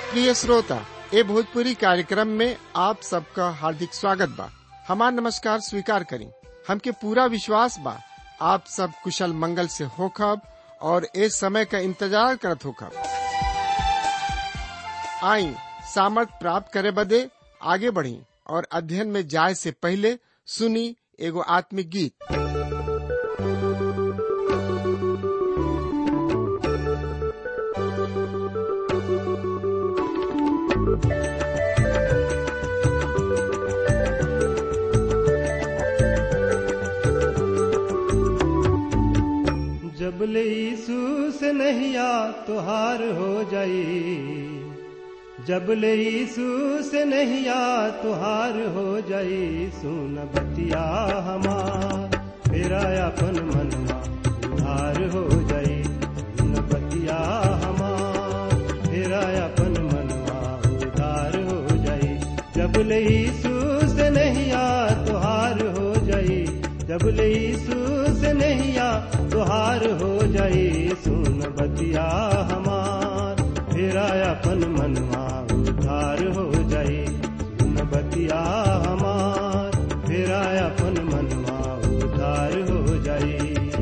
प्रिय श्रोता ए भोजपुरी कार्यक्रम में आप सबका हार्दिक स्वागत बा हमार नमस्कार स्वीकार करी हमके पूरा विश्वास बा आप सब कुशल मंगल से होखब और ए समय का इंतजार करत होखब आई सामर्थ प्राप्त करे बदे आगे बढ़ी और अध्ययन में जाए से पहले सुनी एगो आत्मिक गीत जब ले यीशु से नहिया तुहार हो जाई जब ले यीशु से नहिया तुहार हो जाई सुन बतिया हमार मेरा अपन मनवा उधार हो जाई सुन बतिया हमार मेरा अपन मनवा उधार हो जाई जब ले यीशु से नहिया तुहार हो जाई जब ले यीशु से नहिया तुहार हो जाई सुन बतिया हमार फेरा अपन मनवा उधार हो जाई सुन बतिया हमार फेरा अपन मनवा उधार हो जाई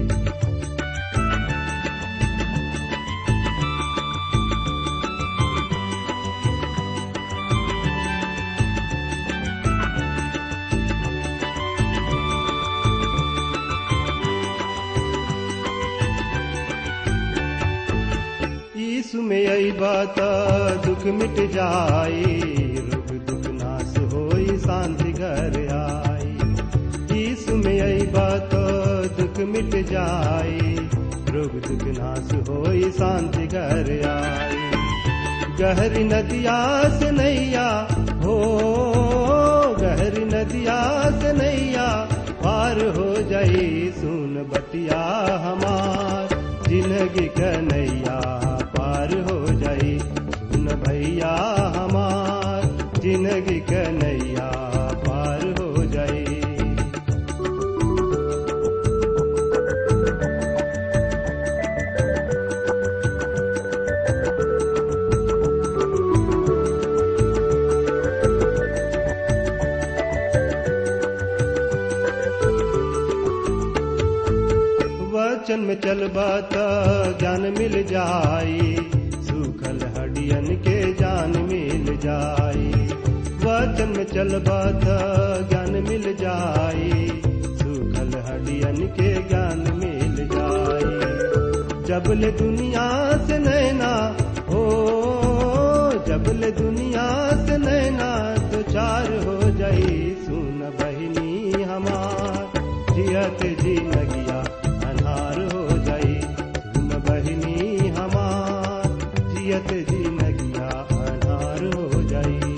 यीशु में आई बात दुख मिट जाई रोग दुख नाश होई शांति घर आई यीशु में आई बात दुख मिट जाई रोग दुख नाश होई शांति घर आई गहरी नदिया से नैया हो गहरी नदिया से नैया पार हो जाई सुन बतिया हमार जिंदगी कन्हैया पार हो जाई सुन भैया हमार जिंदगी कन्हैया पार हो जाई वचन में चलबा त ज्ञान मिल जाई सूखल हडियन के जान मिल जाई वचन में चलबा त ज्ञान मिल जाई सूखल हडियन के ज्ञान मिल जाई जबले दुनिया से नैना हो जबले दुनिया से नैना तो चार हो जाई सुन बहिनी हमार जियत जी लगिया अन्हार हो जाई सुन बहिनी हमार जियत जी नगिया अन्हार हो जाई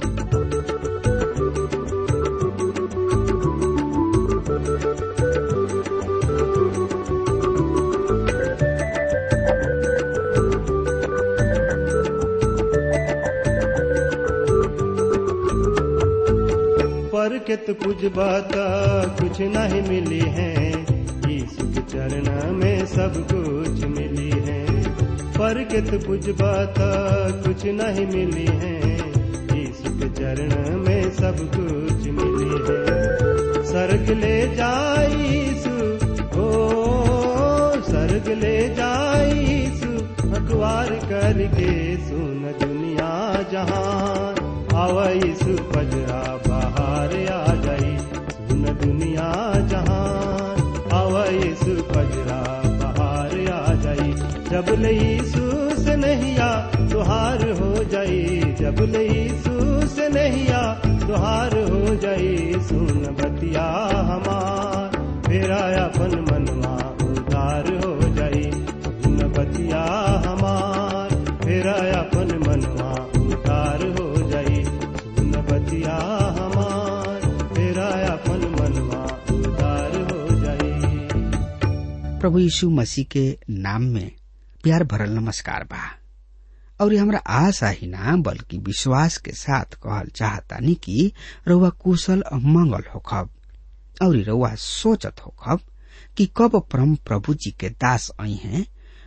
पर के तो कुछ बात कुछ नहीं मिली है यीशु के चरण में सब कुछ मिली है पर के तो कुछ बात कुछ नहीं मिली है यीशु के चरण में सब कुछ मिली है सर्ग ले जाई यीशु ओ सर्ग ले जाई यीशु अखबार करके सुन दुनिया जहान आवा यीशु पजरा बाहर आ जाई सुन दुनिया जहान आवा यीशु पजरा बाहर आ जाई जब ले यीशु से नहिया तुहार हो जाई जब ले यीशु से नहिया तुहार हो जाई सुन बतिया हमार फेरा अपन मनवा उधार हो जाई सुन बतिया हमार फेरा अपन मनवा उधार हो जाई सुन बतिया हमार फेरा अपन मनवा उधार हो जाई प्रभु यीशु मसीह के नाम में प्यार भरल नमस्कार बा और ये हमरा आशा ही ना बल्कि विश्वास के साथ कहल चाहतानी कि रउआ कुशल मंगल होखब और रउआ सोचत होखब कि कब परम प्रभु जी के दास आई हैं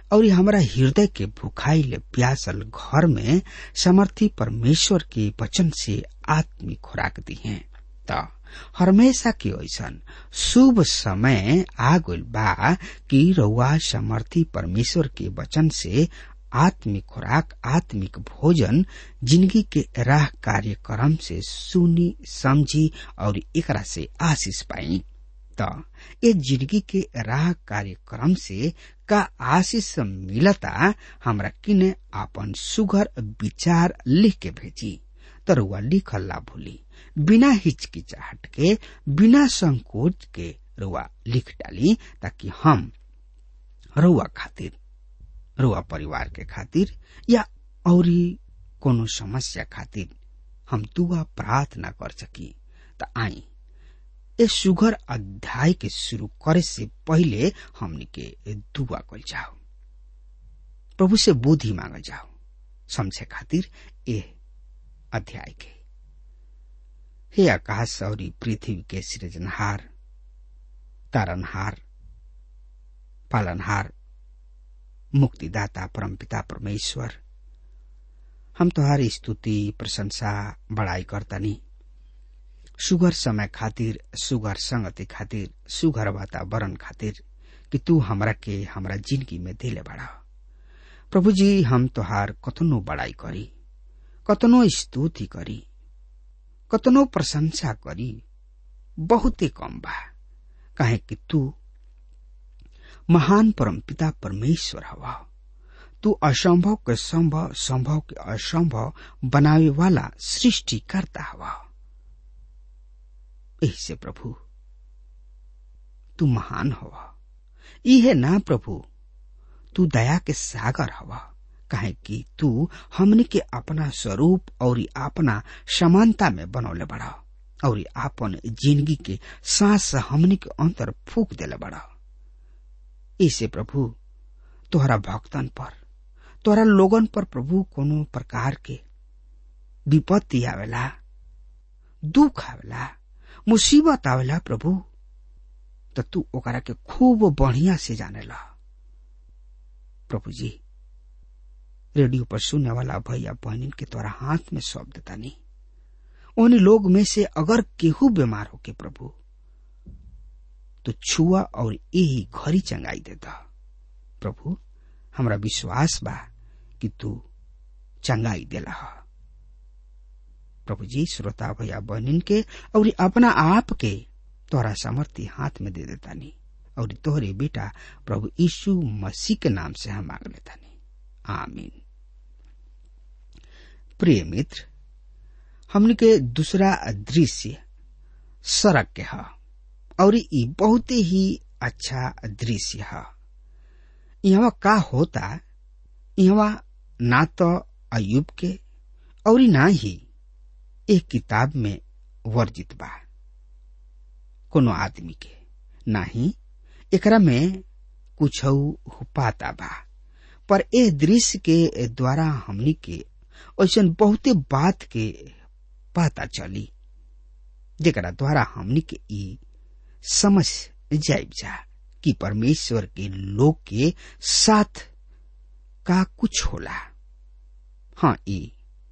और हमारा हृदय के भुखाइल प्यासल घर में समर्थी परमेश्वर के वचन से आत्मिक खुराक दी है त हमेशा के ऐसन शुभ समय आ गइल बा कि रउआ समर्थी परमेश्वर के वचन से आत्मिक खुराक आत्मिक भोजन जिंदगी के राह कार्यक्रम से सुनी समझी और एकरा से आशीष पाई त ये जिंदगी के राह कार्यक्रम से का आशीष मिलता हमरा किने आपन सुघर विचार लिख के भेजी तरुआ लिखल ला भूली बिना हिचकिचाहट के बिना संकोच के रुआ लिख डाली ताकि हम रुआ खातिर रुआ परिवार के खातिर या औरी कोनो समस्या खातिर हम दुआ प्रार्थना कर सकी त आई ए सुगर अध्याय के शुरू करे से पहले हमनी के दुआ कल जाओ प्रभु से बुद्धि मांगल जाओ समझे खातिर ए अध्याय के हे आकाश और पृथ्वी के सृजनहार तारनहार पालनहार मुक्तिदाता परमपिता परमेश्वर हम तुम्हारी स्तुति प्रशंसा बड़ाई करतनी सुगर समय खातिर सुगर संगति खातिर सुगर वातावरण खातिर कि तू हमरा के हमरा जिंदगी में दिले बड़ा प्रभु जी हम तोहार कतनो बड़ाई करी कतनो स्तुति करी कतनो प्रशंसा करी बहुते कम बा काहे कि तू महान परमपिता परमेश्वर हवा तू असंभव के संभव संभव के असंभव बनावे वाला सृष्टि करता हवा से प्रभु तू महान हवा इहे ना प्रभु तू दया के सागर हवा काहे कि तू हमने के अपना स्वरूप और अपना समानता में बनौले बड़ा और आपन जिंदगी के सांस हमने के अंतर फूक देले बड़ा इसे प्रभु तोहरा भक्तन पर तोहरा लोगन पर प्रभु कोनो प्रकार के विपत्ति आवेला दुख आवेला मुसीबत आवेला प्रभु तो तू ओकरा के खूब बढ़िया से जानेला प्रभु जी रेडियो पर सुनने वाला भैया बहनिन के तोरा हाथ में सौंप देता नहीं उन लोग में से अगर केहू बीमार हो के प्रभु तो छुआ और यही घरी चंगाई देता प्रभु हमरा विश्वास बा कि तू चंगाई देला हा प्रभु जी श्रोता भैया बहनिन के और अपना आप के तोरा सामर्थ्य हाथ में दे देता नहीं और तोहरे बेटा प्रभु यीशु मसीह के नाम से हम मांग लेता नहीं आमीन प्रिय मित्र हमने के दूसरा दृश्य सड़क के है और ये बहुत ही अच्छा दृश्य है यहाँ का होता यहाँ ना तो अयुब के और ना ही एक किताब में वर्जित बा कोनो आदमी के ना ही एकरा में कुछ पाता बा पर ए दृश्य के द्वारा हमनी के ऐसा बहुते बात के पता चली जेकरा द्वारा हमनी के ई समझ जाइब जा कि परमेश्वर के लोग के साथ का कुछ होला हाँ ई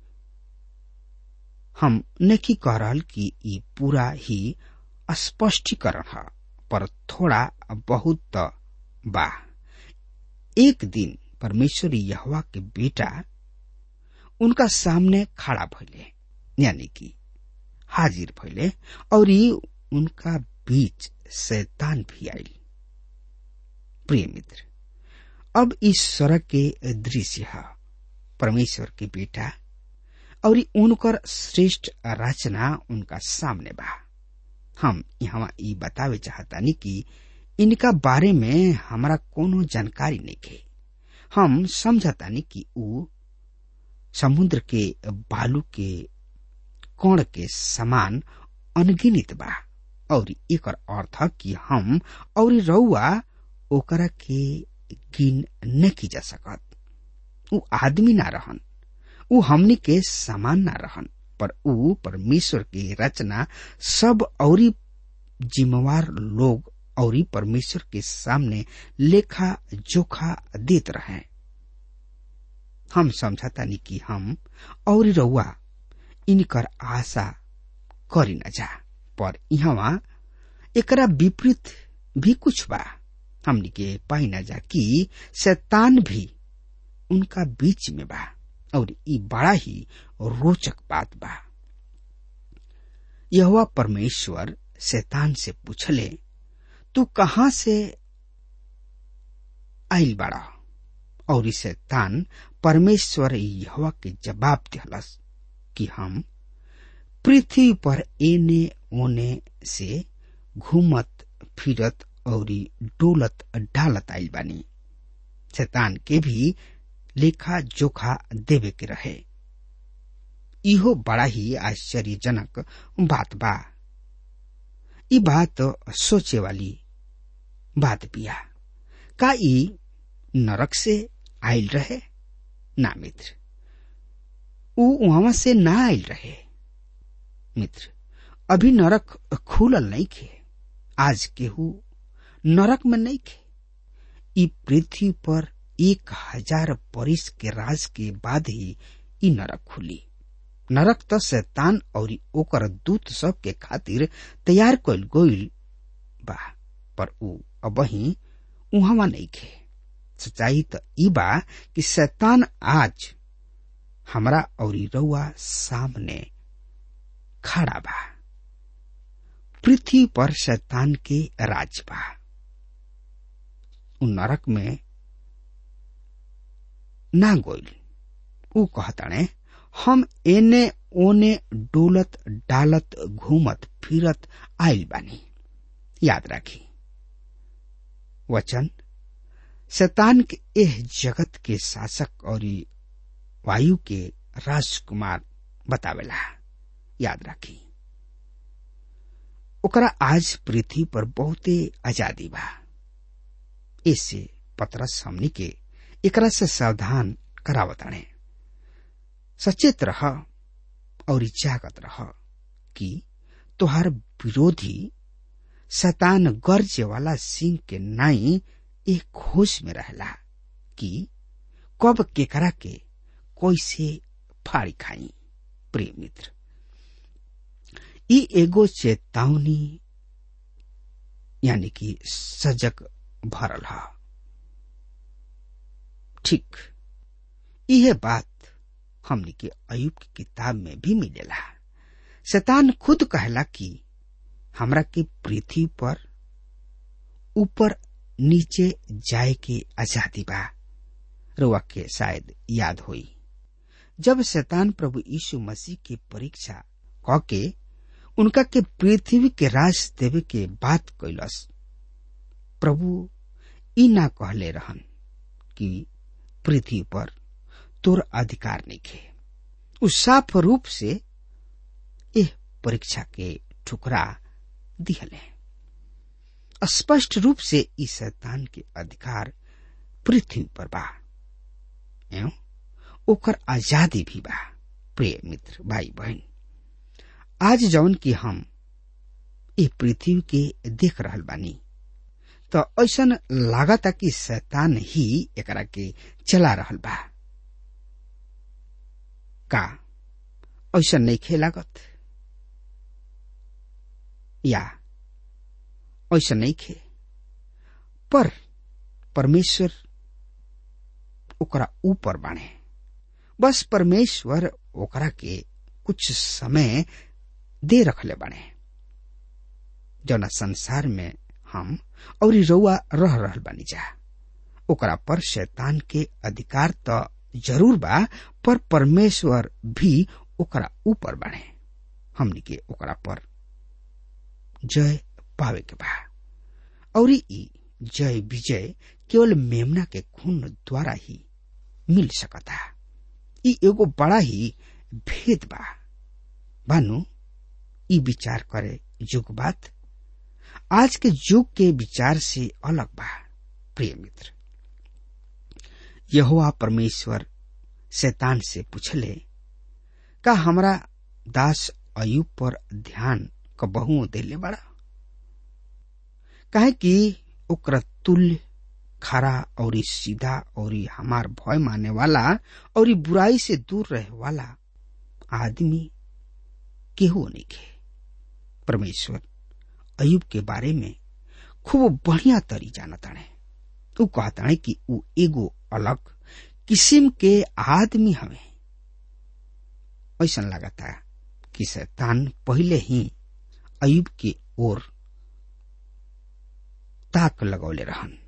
हम नहीं कह रहल कि ई पूरा ही स्पष्टीकरण है पर थोड़ा बहुत बा एक दिन परमेश्वर यहवा के बेटा उनका सामने खड़ा भइले यानी कि हाजिर भइले और उनका बीच शैतान भी आई प्रिय मित्र अब इस सड़क के दृश्य है परमेश्वर के बेटा और उनकर श्रेष्ठ रचना उनका सामने बा हम यहाँ ई बतावे चाहतानी कि इनका बारे में हमारा कोनो जानकारी नहीं है हम समझतानी कि ऊ समुद्र के बालू के कण के समान अनगिनित बा और एक अर्थ कि हम और रउआ ओकरा के गिन नहीं जा सकत ऊ आदमी ना रहन ऊ हमनी के समान ना रहन पर ऊ परमेश्वर की रचना सब और जिम्मेवार लोग और परमेश्वर के सामने लेखा जोखा देत रहे हम समझता नहीं कि हम और रउआ इनकर आशा करी न जा पर यहाँ एकरा विपरीत भी कुछ बा हमनी के पाई न जा कि शैतान भी उनका बीच में बा और ई बड़ा ही रोचक बात बा यह परमेश्वर शैतान से पूछले तू कहाँ से आइल बाड़ा और शैतान परमेश्वर यहवा के जवाब दिहलस कि हम पृथ्वी पर एने ओने से घूमत फिरत और डोलत डालत आइल बानी शैतान के भी लेखा जोखा देवे के रहे इहो बड़ा ही आश्चर्यजनक बात बा ई बात सोचे वाली बात बिया का ई नरक से आयल रहे ना मित्र ऊ वहां से ना आयल रहे मित्र अभी नरक खुलल नहीं खे आज केहू नरक में नहीं खे ई पृथ्वी पर एक हजार बरिस के राज के बाद ही ई नरक खुली नरक त शैतान और ओकर दूत सब के खातिर तैयार कइल गइल बा पर ऊ अबही उहवा नहीं खे सच्चाई त ई बा कि शैतान आज हमरा और रउआ सामने खड़ा बा पृथ्वी पर शैतान के राज बा उ नरक में ना गोइल ऊ कहताणे हम एने ओने डोलत डालत घूमत फिरत आइल बानी याद राखी वचन शैतान के एह जगत के शासक और वायु के राजकुमार बतावेला याद राखी ओकरा आज पृथ्वी पर बहुते आजादी बा इससे पतरस हमनी के एकरा से सावधान करावताणे सचेत रह और जागत रह कि तोहार विरोधी शैतान गर्जे वाला सिंह के नाई एक खोज में रहला कि कब केकरा के कैसे फाड़ी खाई प्रिय मित्र ई एगो चेतावनी यानी कि सजग भरल ह ठीक यह बात हमनी के अयुब की किताब में भी मिलेला शैतान खुद कहला कि हमरा के पृथ्वी पर ऊपर नीचे जाए के आजादी बा रुआ के शायद याद होई जब शैतान प्रभु यीशु मसीह की परीक्षा क के उनका के पृथ्वी के राज देवे के बात कैलस प्रभु ई ना कहले रहन कि पृथ्वी पर तोर अधिकार नहीं खे उ साफ रूप से एह परीक्षा के ठुकरा दिहले स्पष्ट रूप से इस शैतान के अधिकार पृथ्वी पर बा एवं ओकर आजादी भी बा प्रिय मित्र भाई बहन आज जौन की हम ए पृथ्वी के देख रहल बानी तो ऐसन लागता कि शैतान ही एकरा के चला रहल बा का ऐसा नहीं खे लागत या ऐसा नहीं खे पर परमेश्वर ओकरा ऊपर बाणे बस परमेश्वर ओकरा के कुछ समय दे रखले बाणे जौना संसार में हम और रउआ रह रहल बानी जा ओकरा पर शैतान के अधिकार तो जरूर बा पर परमेश्वर भी ओकरा ऊपर बाणे हमनी के ओकरा पर जय पावे के बा और ई जय विजय केवल मेमना के खून द्वारा ही मिल सकता ई एगो बड़ा ही भेद बा बानु ई विचार करे युग बात आज के युग के विचार से अलग बा प्रिय मित्र यहोवा परमेश्वर शैतान से पूछले का हमरा दास अयुब पर ध्यान कबहू देले बड़ा काहे कि ओकरा तुल्य खरा और सीधा और हमार भय माने वाला और बुराई से दूर रहे वाला आदमी केहू नहीं के परमेश्वर अयुब के बारे में खूब बढ़िया तरी जानताणे उ कहताणे कि उ एगो अलग किस्म के आदमी हवे ऐसा लगता कि शैतान पहले ही अयुब के ओर ताक लगौले रहन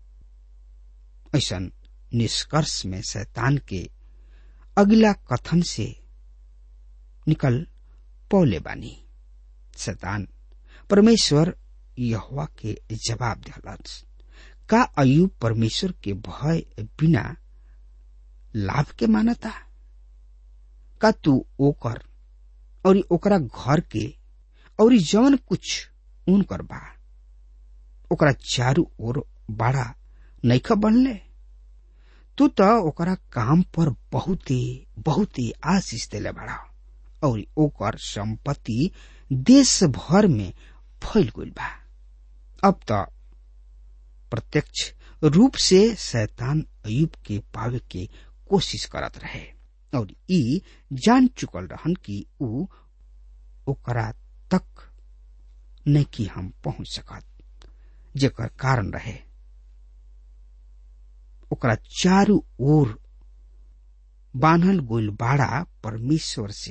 ऐसा निष्कर्ष में शैतान के अगला कथन से निकल पौले बानी शैतान परमेश्वर यहोवा के जवाब दिलस का अयुब परमेश्वर के भय बिना लाभ के मानता का तू ओकर और ओकरा घर के और जवन कुछ उनकर बा ओकरा चारू ओर बड़ा नैख बनले तू तो ओकरा काम पर बहुते बहुते आशीष देले बड़ा और ओकर संपत्ति देश भर में फैल गई बा अब तो प्रत्यक्ष रूप से शैतान अयुब के पावे के कोशिश करत रहे और ई जान चुकल रहन कि ऊ ओकरा तक न कि हम पहुंच सकत जेकर कारण रहे ओकरा चारू ओर बान्हल गोल बाड़ा परमेश्वर से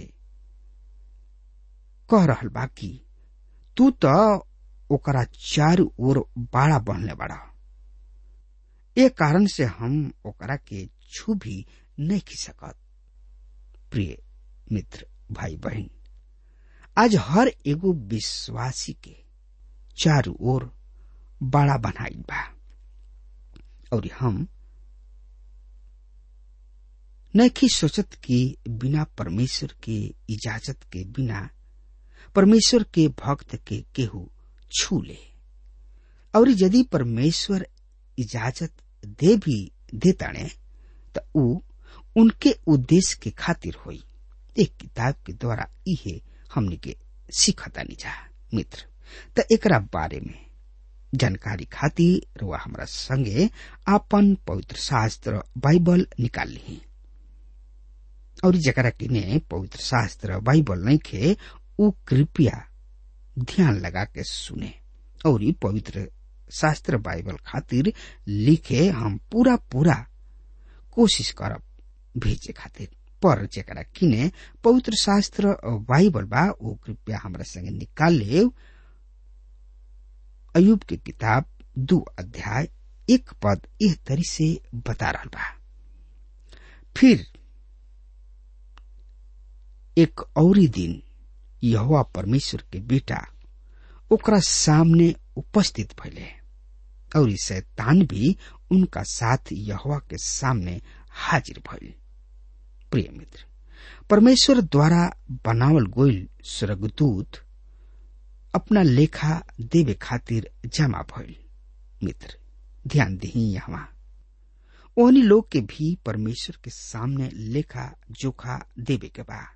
कह रहल बा कि तू तो ओकरा चारू ओर बाड़ा बनले बाड़ा ए कारण से हम ओकरा के छू भी नहीं खी सकत प्रिय मित्र भाई बहन आज हर एगो विश्वासी के चारू ओर बड़ा बनाई बा और हम नहीं सोचत कि बिना परमेश्वर के इजाजत के बिना परमेश्वर के भक्त के केहू छू ले और यदि परमेश्वर इजाजत दे भी देताणे तो ऊ उनके उद्देश्य के खातिर होई एक किताब के द्वारा इहे हमने के सीखतानी जा मित्र त एकरा बारे में जानकारी खातिर रुआ हमरा संगे आपन पवित्र शास्त्र बाइबल निकाल ली और जकरा किने पवित्र शास्त्र बाइबल नहीं खे उ कृपया ध्यान लगा के सुने और पवित्र शास्त्र बाइबल खातिर लिखे हम पूरा पूरा कोशिश करब भेजे खातिर पर जरा किने पवित्र शास्त्र बाइबल बा वो कृपया हमरा संगे निकाल ले अयुब के किताब दो अध्याय एक पद एह तरी से बता रहा बा फिर एक औरी दिन यहोवा परमेश्वर के बेटा ओकरा सामने उपस्थित भइले और शैतान भी उनका साथ यहोवा के सामने हाजिर भइल प्रिय मित्र परमेश्वर द्वारा बनावल गोइल स्वर्गदूत अपना लेखा देवे खातिर जमा भइल मित्र ध्यान दही यहाँ ओहनी लोग के भी परमेश्वर के सामने लेखा जोखा देवे के बा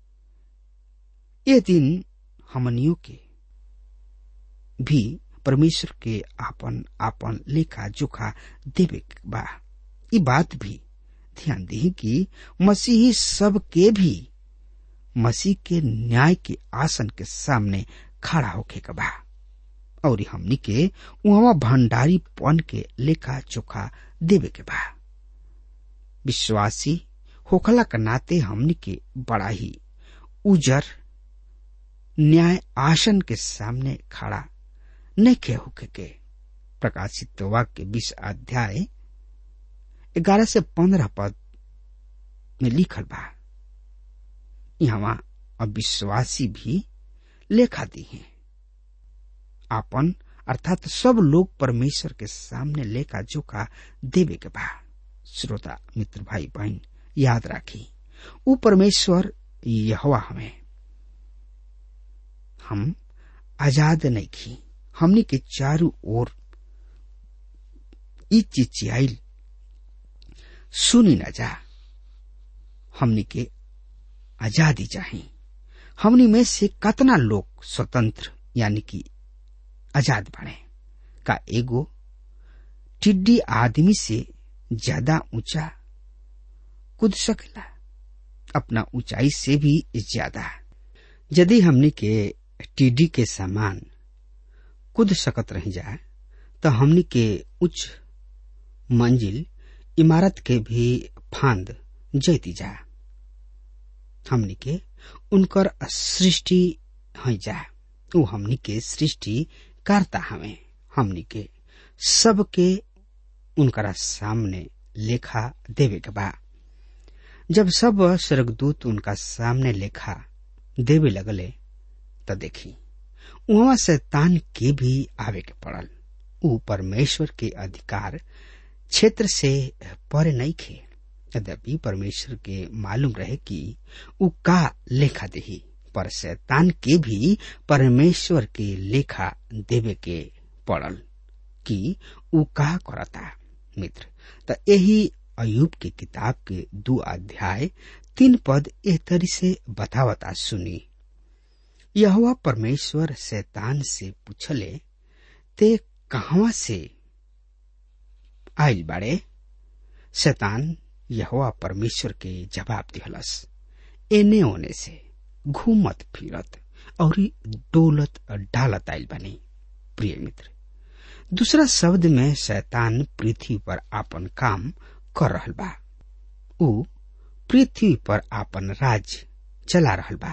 ये दिन हमनियों के भी परमेश्वर के आपन आपन लेखा जोखा देवे के बा ई बात भी ध्यान दी कि मसीही सब के भी मसीह के न्याय के आसन के सामने खड़ा होके के बा और हमनी के वहां भंडारी पन के लेखा चोखा देवे के बा विश्वासी होखला के नाते हमनी के बड़ा ही उजर न्याय आसन के सामने खड़ा नहीं खे होके के प्रकाशित वाक्य बीस अध्याय ग्यारह से पंद्रह पद में लिखल बा यहाँ अविश्वासी भी लेखा दी है आपन अर्थात सब लोग परमेश्वर के सामने लेखा जोखा देवे के बा श्रोता मित्र भाई बहन याद राखी ऊ परमेश्वर यहवा हमें हम आजाद नहीं खी हमनी के चारू ओर ई चिचियाइल सुनी न जा हमनी के आजादी चाही हमनी में से कतना लोग स्वतंत्र यानी कि आजाद बने का एगो टिड्डी आदमी से ज्यादा ऊंचा कूद सकेला अपना ऊंचाई से भी ज्यादा यदि हमने के टिड्डी के समान कूद सकत रह जाए तो हमने के उच्च मंजिल इमारत के भी फांद जैती जा हमनी के उनकर सृष्टि है जा उ हमनी के सृष्टि करता हमें हमनी के सबके उनकरा सामने लेखा देवे के बा जब सब स्वर्गदूत उनका सामने लेखा देवे लगले तो देखी वहां शैतान के भी आवे के पड़ल उ परमेश्वर के अधिकार क्षेत्र से परे नहीं खे यद्यपि परमेश्वर के मालूम रहे कि उ का लेखा देही पर शैतान के भी परमेश्वर के लेखा देवे के पड़ल कि उ का करता मित्र त यही अयुब के किताब के दो अध्याय तीन पद एह तरी से बतावता सुनी यह परमेश्वर शैतान से पूछले ते कहवा से आयल बाड़े शैतान यहोवा परमेश्वर के जवाब दिहलस एने ओने से घूमत फिरत और डोलत डालत आयल बनी प्रिय मित्र दूसरा शब्द में शैतान पृथ्वी पर आपन काम कर रहल बा उ पृथ्वी पर आपन राज चला रहल बा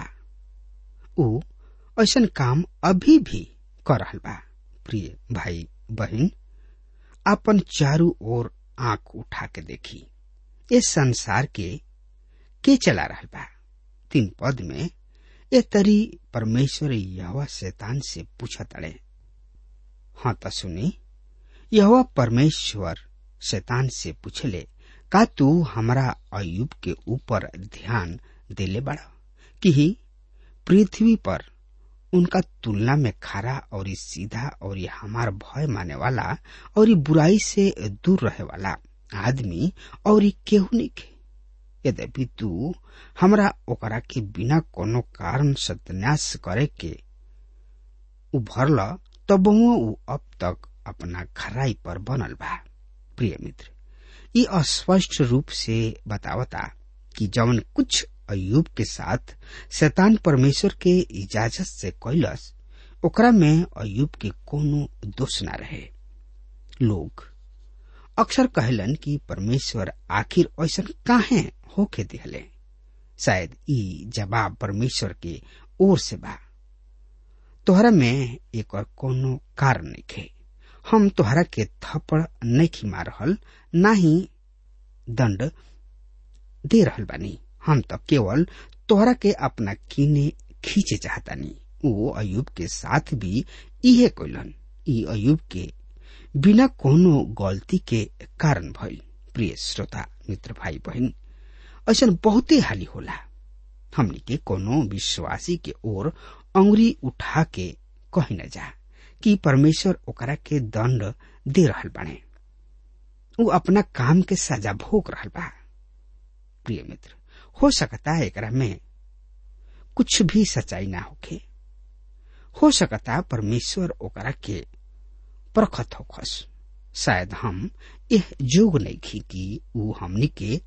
उ ऐसन काम अभी भी कर रहल बा प्रिय भाई बहन आपन चारू ओर आंख उठा के देखी इस संसार के के चला रहल बा तीन पद में ए तरी परमेश्वर यहवा शैतान से पूछत अड़े हाँ त सुनी यहवा परमेश्वर शैतान से पूछले का तू हमारा अयुब के ऊपर ध्यान देले बड़ा कि पृथ्वी पर उनका तुलना में खरा और सीधा और हमार भय माने वाला और बुराई से दूर रहे वाला आदमी और केहू नहीं के यद्यपि तू हमरा ओकरा के बिना कोनो कारण सत्यानाश करे के उभरल तब उ अब तक अपना खराई पर बनल बा प्रिय मित्र ये अस्पष्ट रूप से बतावता कि जवन कुछ अयुब के साथ शैतान परमेश्वर के इजाजत से कैलस ओकरा में अयुब के कोनो दोष न रहे लोग अक्सर कहलन कि परमेश्वर आखिर ऐसा काहे होके दिहले शायद ई जवाब परमेश्वर के ओर से बा तोहरा में एक और कोनो कारण नहीं खे हम तोहरा के थप्पड़ नहीं खिमा रहल ना ही दंड दे रहल बानी हम तो केवल तोहरा के अपना कीने खींचे चाहतानी वो अयुब के साथ भी इहे कोलन ई अयुब के बिना कोनो गलती के कारण भइल प्रिय श्रोता मित्र भाई बहन ऐसा बहुते हाली होला हमनी के कोनो विश्वासी के ओर अंगुरी उठा के कही न जा कि परमेश्वर ओकरा के दंड दे रहल बाने उ अपना काम के सजा भोग रहल बा प्रिय मित्र हो सकता है एकरा में कुछ भी सच्चाई ना होखे हो सकता परमेश्वर ओकरा के परखत होखस शायद हम यह जोग नहीं खी कि उ हमनी के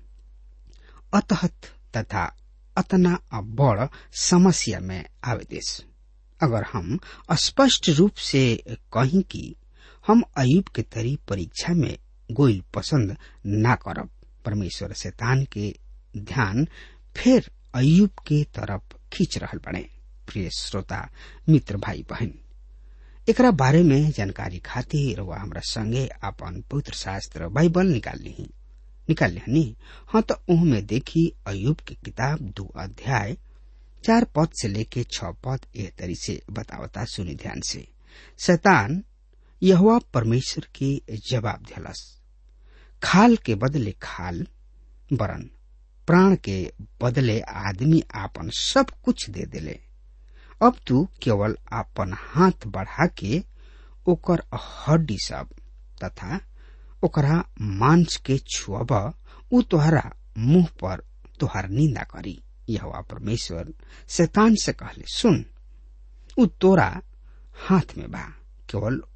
अतहत तथा अतना बड़ समस्या में आवेदेश अगर हम स्पष्ट रूप से कहीं कि हम अयुब के तरी परीक्षा में गोइल पसंद ना करब परमेश्वर शैतान के ध्यान फिर अयुब के तरफ खींच रहल बने प्रिय श्रोता मित्र भाई बहन एकरा बारे में जानकारी खातिर वह हमरा संगे अपन पवित्र शास्त्र बाइबल निकाल ली निकाल लिहनी हाँ तो में देखी अयुब की किताब दो अध्याय चार पद से लेके छ पद एह तरी से बतावता सुनी ध्यान से शैतान यहुआ परमेश्वर के जवाब दिलस खाल के बदले खाल बरन प्राण के बदले आदमी आपन सब कुछ दे दिले अब तू केवल आपन हाथ बढ़ा के ओकर हड्डी सब तथा ओकरा मांस के छुअब उ तोहरा मुंह पर तोहर निंदा करी यह परमेश्वर शैतान से कहले सुन उ तोरा हाथ में बा केवल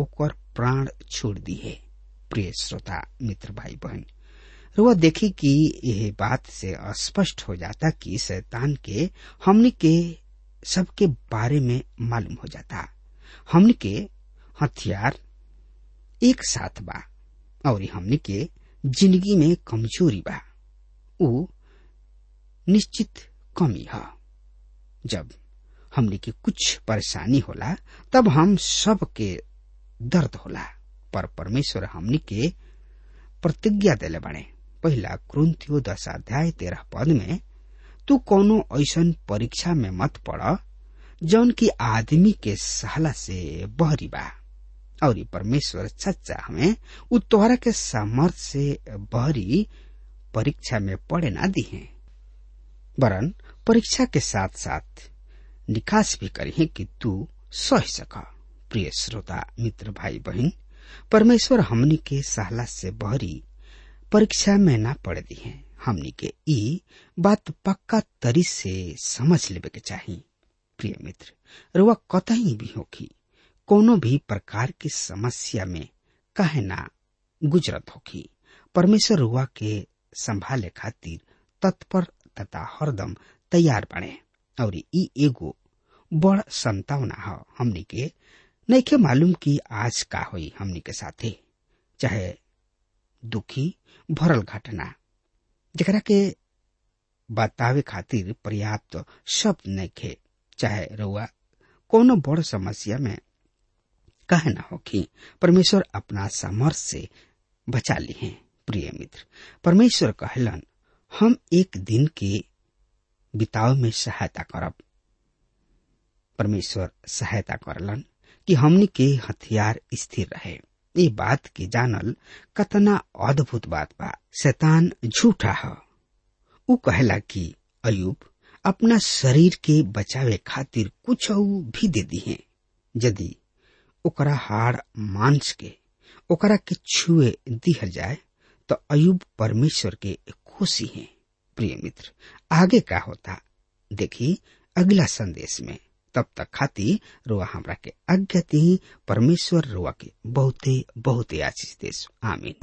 ओकर प्राण छोड़ दी है प्रिय श्रोता मित्र भाई बहन रुआ देखी कि यह बात से स्पष्ट हो जाता कि शैतान के हमनी के सबके बारे में मालूम हो जाता हमनी के हथियार एक साथ बा और हमनी के जिंदगी में कमजोरी बा उ निश्चित कमी है जब हमनी के कुछ परेशानी होला तब हम सब के दर्द होला पर परमेश्वर हमनी के प्रतिज्ञा देले बने पहला क्रुंतियो दस अध्याय तेरह पद में तू कोनो ऐसन परीक्षा में मत पड़ जौन की आदमी के सहला से बहरी बा और परमेश्वर सच्चा हमें उ तोहरा के सामर्थ से बहरी परीक्षा में पड़े ना दी है वरन परीक्षा के साथ साथ निकास भी करी कि तू सह सक प्रिय श्रोता मित्र भाई बहन परमेश्वर हमनी के सहला से बहरी परीक्षा में ना पड़ दी है हमनी के ई बात पक्का तरी से समझ लेवे के चाहिए प्रिय मित्र रुआ कतही भी होखी कोनो भी प्रकार की समस्या में कहे ना गुजरत होखी परमेश्वर रुआ के संभाले खातिर तत्पर तथा हरदम तैयार बने और ई एगो बड़ संतावना है हमनी के नइखे मालूम कि आज का होई हमनी के साथे चाहे दुखी भरल घटना जरा के बतावे खातिर पर्याप्त शब्द नइखे चाहे रउआ कोनो बड़ समस्या में कहे न होखी परमेश्वर अपना सामर्थ से बचा ली हैं प्रिय मित्र परमेश्वर कहलन हम एक दिन के बिताव में सहायता करब परमेश्वर सहायता करलन कि हमनी के हथियार स्थिर रहे ये बात के जानल कतना अद्भुत बात बा शैतान झूठा है उ कहला कि अयुब अपना शरीर के बचावे खातिर कुछ भी दे दी है यदि ओकरा हाड़ मांस के ओकरा के छुए दिहल जाए तो अयुब परमेश्वर के खुशी है प्रिय मित्र आगे का होता देखी अगला संदेश में तब तक खाती रुआ हमरा के आज्ञा दी परमेश्वर रुआ के बहुते बहुते आशीष देश आमीन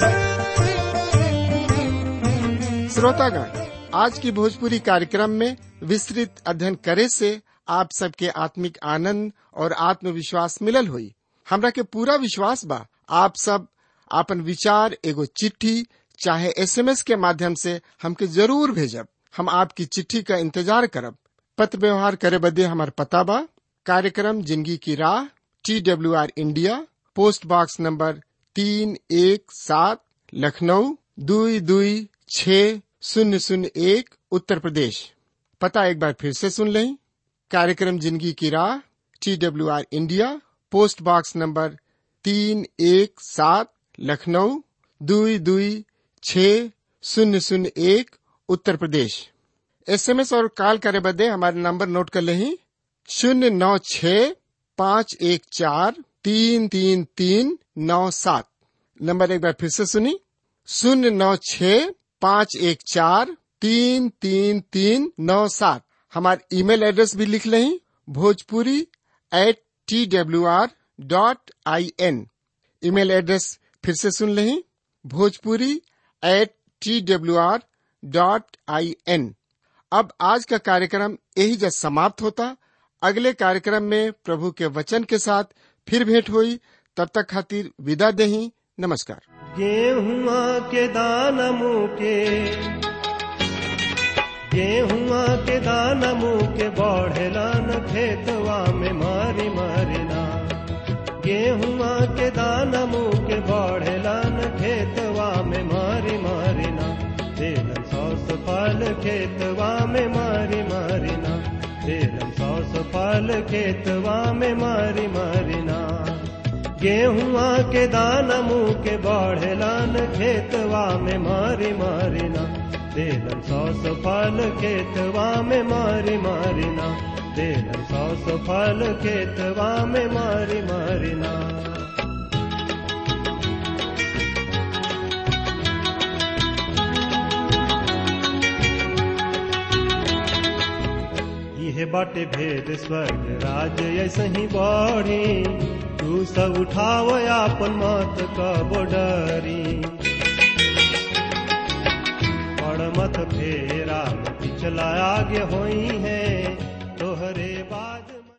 श्रोतागण आज की भोजपुरी कार्यक्रम में विस्तृत अध्ययन करे से आप सबके आत्मिक आनंद और आत्मविश्वास मिलल हुई हमरा के पूरा विश्वास बा आप सब आपन विचार एगो चिट्ठी चाहे एसएमएस के माध्यम से हमके जरूर भेजब हम आपकी चिट्ठी का इंतजार करब पत्र व्यवहार करे बदे हमार पता बा कार्यक्रम जिंदगी की राह T W R India post box number तीन एक सात लखनऊ दुई दुई छ शून्य शून्य एक उत्तर प्रदेश पता एक बार फिर से सुन लें कार्यक्रम जिंदगी की राह T W R India post box number तीन एक सात लखनऊ दुई दुई छ शून्य शून्य एक उत्तर प्रदेश एसएमएस और कॉल करे बदे हमारे नंबर नोट कर लें शून्य नौ छ पाँच एक चार तीन तीन तीन नौ सात नंबर एक बार फिर से सुनी शून्य नौ छ पाँच एक चार तीन तीन तीन नौ सात हमारे ईमेल एड्रेस भी लिख लें Bhojpuri at T W R dot I N email address फिर से सुन लें Bhojpuri at T W R dot I N अब आज का कार्यक्रम यही जब समाप्त होता अगले कार्यक्रम में प्रभु के वचन के साथ फिर भेंट हुई तब तक खातिर विदा देही नमस्कार गेहुआ के दान मुके गेहुआ के दान मुके बढ़ेला न खेतवा में मारी मारिना गेहुआ के दान मुके बढ़ेला न खेतवा में मारी मारिना तेरन सौस फल खेतवा में मारी मारिना तेरन सौस फल खेतवा में मारी मारिना गेहुआ के दाना मुँह के बढ़ेलान खेतवा में मारी मारिना देलन सौस फल खेतवा में मारी मारिना देलन सौस फल खेतवा में मारी मारिना यह बाटे भेद स्वर्ग राज ऐसे ही बढ़ी तू सब उठाव आपन मत का बोडरी बड़ मत फेरा पिछला आगे होई है